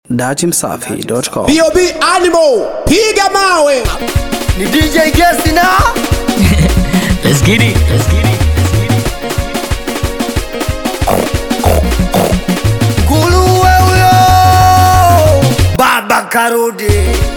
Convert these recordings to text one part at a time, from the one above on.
datimsafi.com. bob animal piga mawe ni dj gesi na Let's get it. Let's get it. nguruwe huyo baba karudi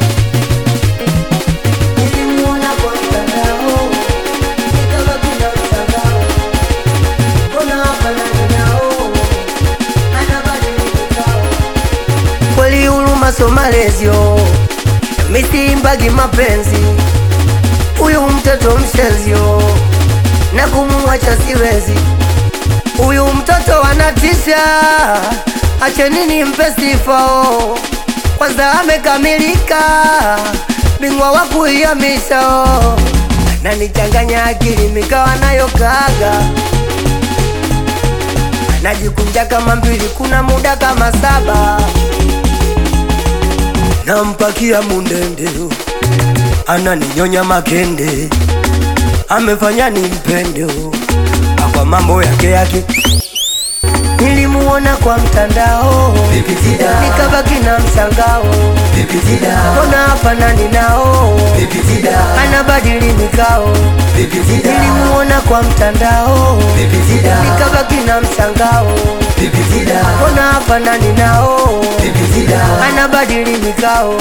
Nilimuona kwa mtandao, nikabaki na mshangao. Mbona hafanani nao? Anabadilika. kweli huruma so malezio misimbagi mapenzi huyu mtoto mshezio na kumwacha siwezi huyu mtoto anatisha achenini mpe sifao kwanza amekamilika bingwa wa kuihamisha na nichanganya akili mikawa nayo kaga najikunja kama mbili kuna muda kama saba nampakia mundende ananinyonya makende amefanya nimpende akwa mambo yake yake nilimuona kwa mtandao nikabaki na mshangao mbona hafanani nao anabadili mikao nilimuona kwa mtandao nikabaki na mshangao mbona hafanani nao anabadili mikao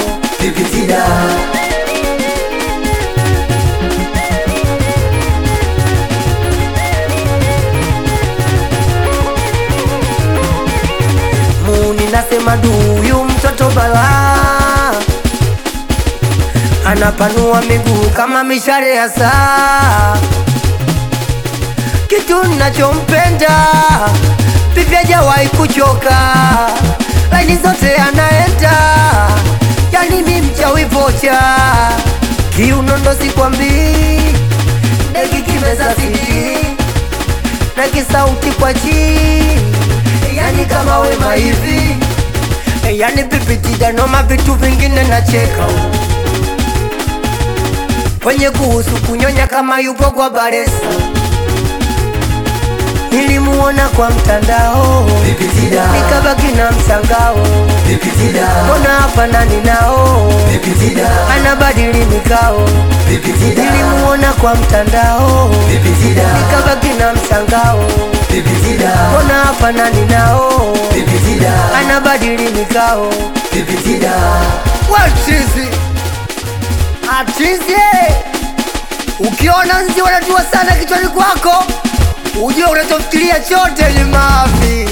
muni nasema duyu mtoto bala anapanua miguu kama mishare ya saa kitu nachompenda vivya jawahi kuchoka laini zote anaenda yani mi mchawi vocha kiunondo sikwambii ndegi kimeza sidi na kisauti kwa chini yani kama wema hivi yani pipitijanoma vitu vingine nacheka kwenye kuhusu kunyonya kama yupo kwa baresa nilimuona kwa mtandao nikabaki na mshangao mbona hafanani nao anabadili mikao nilimuona kwa mtandao nikabaki na mshangao mbona hafanani nao anabadili mikao wachizi atizi ukiona nzi wanajua sana kichwani kwako ujue unachofikiria chote ni mavi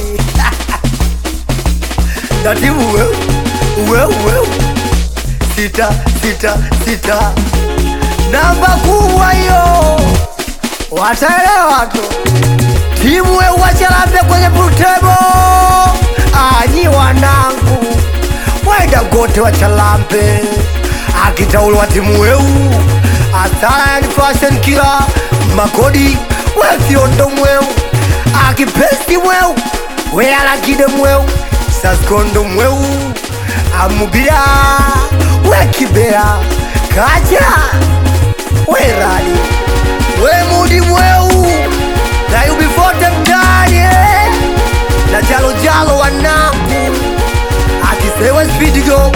tatibu weu weu weu sita sita sita namba kubwa hiyo wataelewa tu timu weu wachalambe kwenye pultebo anyi wanangu wenda gote wachalambe akitaulwa timu weu asara yani fashion kila makodi wefyondo mweu akipesti mweu wealakide mweu saskondo mweu amubira wekibea kaja werali wemudi mweu nayubifote mtani eh. na jalojalo wanangu akisewe spidigo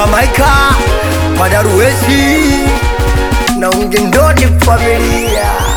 jamaika padaruesi na ungendodi familia